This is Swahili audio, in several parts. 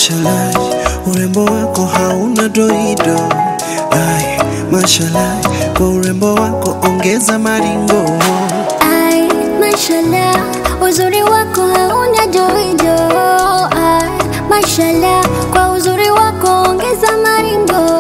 mashallah, urembo wako hauna doido. Ai, mashallah, kwa urembo wako ongeza maringo. Ai, mashallah, uzuri wako hauna doido. Ai, mashallah, kwa uzuri wako ongeza maringo.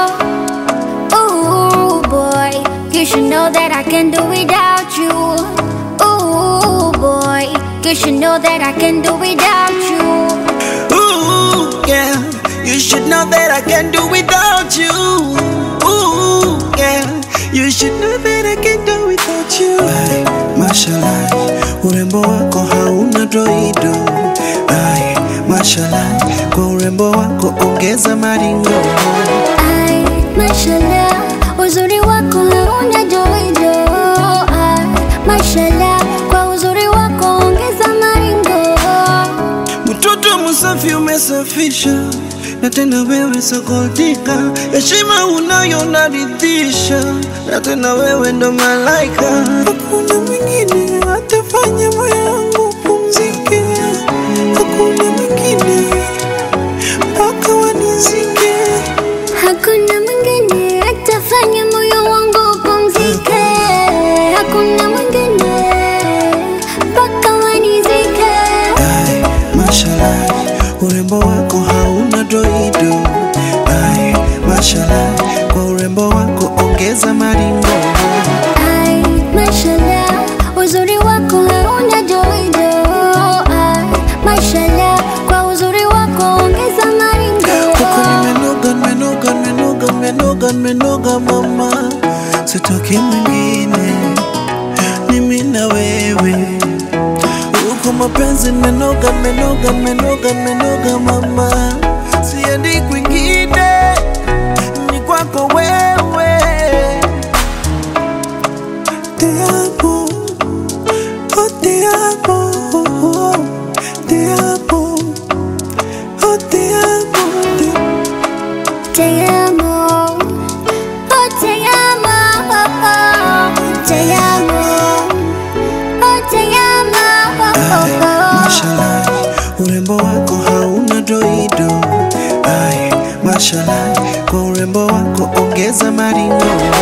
Ooh boy, you should know that I can do without you. Ooh boy, you should know that I can do without you. Ooh, yeah, you should know that I can do without you. Ooh, yeah, you should know that I can do without you. Ai, mashallah, urembo wako hauna doido. Ai, mashallah, kwa urembo wako ongeza maringo. Ai, mashallah, uzuri wako hauna doido. Ai, mashallah, kwa uzuri wako ongeza maringo. Mtoto msafi umesafisha, na tena wewe sokotika, heshima unayo naridhisha, na tena wewe ndo malaika. Hakuna mwingine atafanya moyo wangu pumzike, hakuna mwingine mpaka wanizike. Hakuna mwingine atafanya moyo wangu upumzike. Hakuna mwingine mpaka wanizike. Ai, mashallah, urembo wako hauna doido. Ai, mashallah, kwa urembo wako ongeza maringo. Ai, mashallah, uzuri wako hauna doido. Ai, mashallah, kwa uzuri wako ongeza maringo. Huko nimenoga, nimenoga, nimenoga, nimenoga, nimenoga mama, sitaki mwingine, mimi na wewe. Huko mapenzi nimenoga, nimenoga, nimenoga, nimenoga mama, siendi kwingine, ni kwako wewe. Te amo, oh te amo, oh, oh, te amo, oh te amo, te Te amo, oh te amo, oh, oh. te amo, oh te amo, oh, Ai, oh, oh. mashallah, urembo wako hauna doido. Ai, mashallah, kwa urembo wako ongeza maringo.